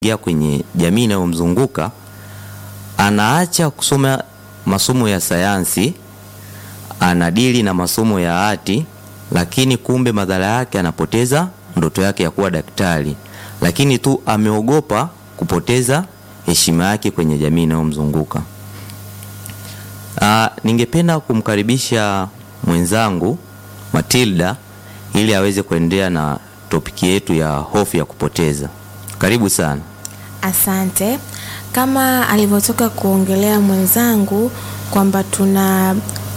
anapoingia kwenye jamii inayomzunguka anaacha kusoma masomo ya sayansi, anadili na masomo ya hati, lakini kumbe madhara yake anapoteza ndoto yake ya kuwa daktari, lakini tu ameogopa kupoteza heshima yake kwenye jamii inayomzunguka. Ah, ningependa kumkaribisha mwenzangu Matilda ili aweze kuendelea na topiki yetu ya hofu ya kupoteza. Karibu sana. Asante. Kama alivyotoka kuongelea mwenzangu kwamba tuna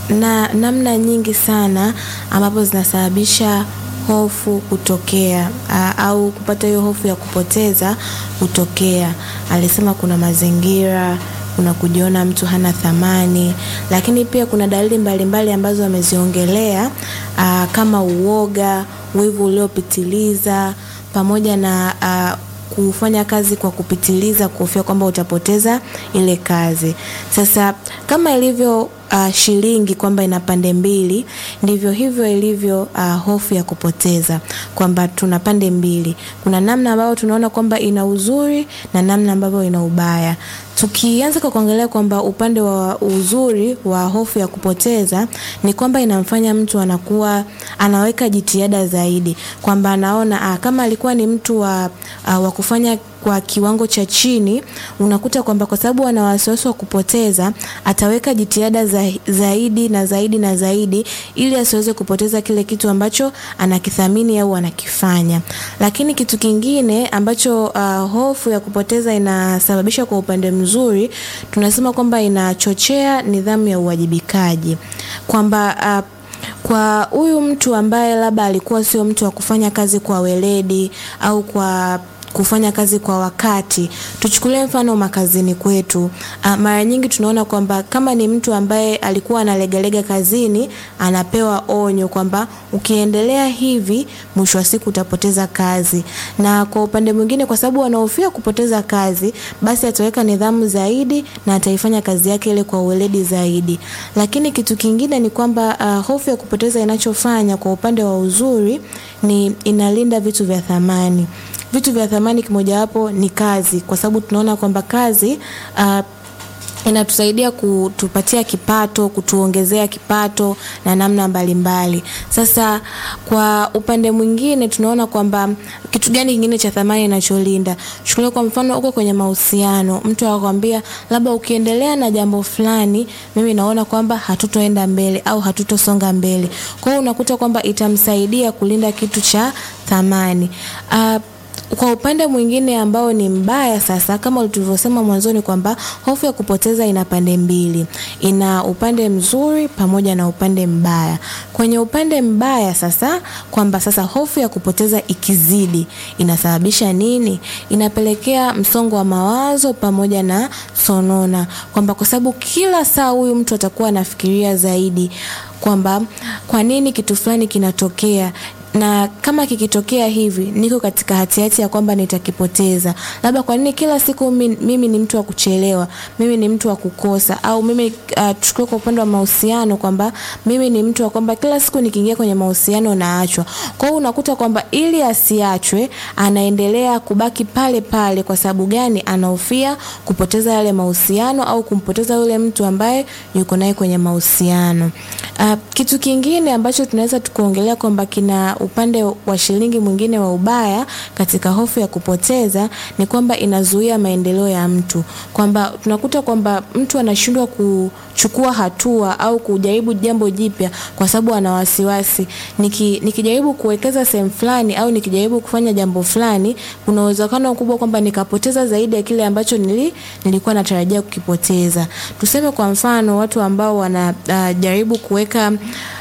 na namna nyingi sana ambapo zinasababisha hofu kutokea aa, au kupata hiyo hofu ya kupoteza kutokea. Alisema kuna mazingira, kuna kujiona mtu hana thamani, lakini pia kuna dalili mbalimbali mbali ambazo ameziongelea aa, kama uoga, wivu uliopitiliza pamoja na aa, kufanya kazi kwa kupitiliza, kuhofia kwamba utapoteza ile kazi. Sasa kama ilivyo uh, shilingi kwamba ina pande mbili, ndivyo hivyo ilivyo uh, hofu ya kupoteza, kwamba tuna pande mbili. Kuna namna ambayo tunaona kwamba ina uzuri na namna ambavyo ina ubaya. Tukianza kwa kuangalia kwamba upande wa uzuri wa hofu ya kupoteza ni kwamba inamfanya mtu anakuwa anaweka jitihada zaidi, kwamba anaona ah, kama alikuwa ni mtu wa, uh, wa kufanya kwa kiwango cha chini, unakuta kwamba kwa sababu ana wasiwasi wa kupoteza, ataweka jitihada za, zaidi na zaidi na zaidi ili asiweze kupoteza kile kitu ambacho anakithamini au anakifanya. Lakini kitu kingine ambacho uh, hofu ya kupoteza inasababisha kwa upande mzuri, tunasema kwamba inachochea nidhamu ya uwajibikaji, kwamba uh, kwa huyu mtu ambaye labda alikuwa sio mtu wa kufanya kazi kwa weledi au kwa kufanya kazi kwa wakati. Tuchukulie mfano makazini kwetu. Uh, mara nyingi tunaona kwamba kama ni mtu ambaye alikuwa analegalega kazini, anapewa onyo kwamba ukiendelea hivi, mwisho wa siku utapoteza kazi. Na kwa upande mwingine, kwa sababu anahofia kupoteza kazi, basi ataweka nidhamu zaidi na ataifanya kazi yake ile kwa uweledi zaidi. Lakini kitu kingine ni kwamba uh, hofu ya kupoteza inachofanya kwa upande wa uzuri ni inalinda vitu vya thamani vitu vya thamani kimojawapo ni kazi, kwa sababu tunaona kwamba kazi uh, inatusaidia kutupatia kipato, kutuongezea kipato na namna mbalimbali mbali. Sasa kwa upande mwingine tunaona kwamba kitu gani kingine cha thamani inacholinda. Chukulia kwa mfano uko kwenye mahusiano, mtu akwambia labda ukiendelea na jambo fulani, mimi naona kwamba hatutoenda mbele au hatutosonga mbele. Kwa hiyo unakuta kwamba itamsaidia kulinda kitu cha thamani. Uh, kwa upande mwingine ambao ni mbaya sasa, kama tulivyosema mwanzoni kwamba hofu ya kupoteza ina pande mbili, ina upande mzuri pamoja na upande mbaya. Kwenye upande mbaya sasa, kwamba sasa hofu ya kupoteza ikizidi inasababisha nini? Inapelekea msongo wa mawazo pamoja na sonona, kwamba kwa sababu kila saa huyu mtu atakuwa anafikiria zaidi kwamba kwa nini kitu fulani kinatokea na kama kikitokea hivi niko katika hatihati ya kwamba nitakipoteza. Labda kwa nini kila siku mimi, mimi ni mtu wa kuchelewa, mimi ni mtu wa kukosa, au mimi uh, tuchukue kwa upande wa mahusiano kwamba mimi ni mtu wa kwamba kila siku nikiingia kwenye mahusiano naachwa. Kwa hiyo unakuta kwamba ili asiachwe anaendelea kubaki pale pale. Kwa sababu gani? Anahofia kupoteza yale mahusiano au kumpoteza yule mtu ambaye yuko naye kwenye mahusiano. Uh, kitu kingine ambacho tunaweza tukuongelea kwamba kina upande wa shilingi mwingine wa ubaya katika hofu ya kupoteza ni kwamba inazuia maendeleo ya mtu, kwamba tunakuta kwamba mtu anashindwa kuchukua hatua au kujaribu jambo jipya kwa sababu ana wasiwasi. Niki, nikijaribu kuwekeza sehemu fulani au nikijaribu kufanya jambo fulani, kuna uwezekano mkubwa kwamba nikapoteza zaidi ya kile ambacho nili, nilikuwa natarajia kukipoteza. Tuseme kwa mfano watu ambao wanajaribu uh, kuweka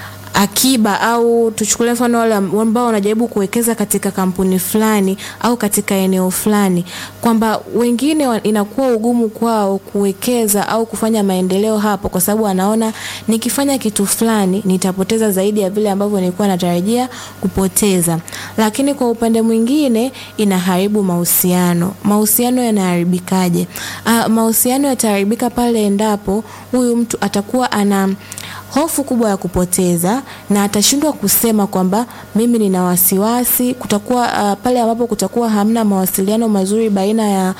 akiba au tuchukulie mfano wale ambao wanajaribu kuwekeza katika kampuni fulani au katika eneo fulani, kwamba wengine inakuwa ugumu kwao kuwekeza au kufanya maendeleo hapo, kwa sababu anaona nikifanya kitu fulani nitapoteza zaidi ya vile ambavyo nilikuwa natarajia kupoteza. Lakini kwa upande mwingine inaharibu mahusiano. Mahusiano yanaharibikaje? Uh, mahusiano yataharibika pale endapo huyu mtu atakuwa ana hofu kubwa ya kupoteza na atashindwa kusema kwamba mimi nina wasiwasi. Kutakuwa uh, pale ambapo kutakuwa hamna mawasiliano mazuri baina ya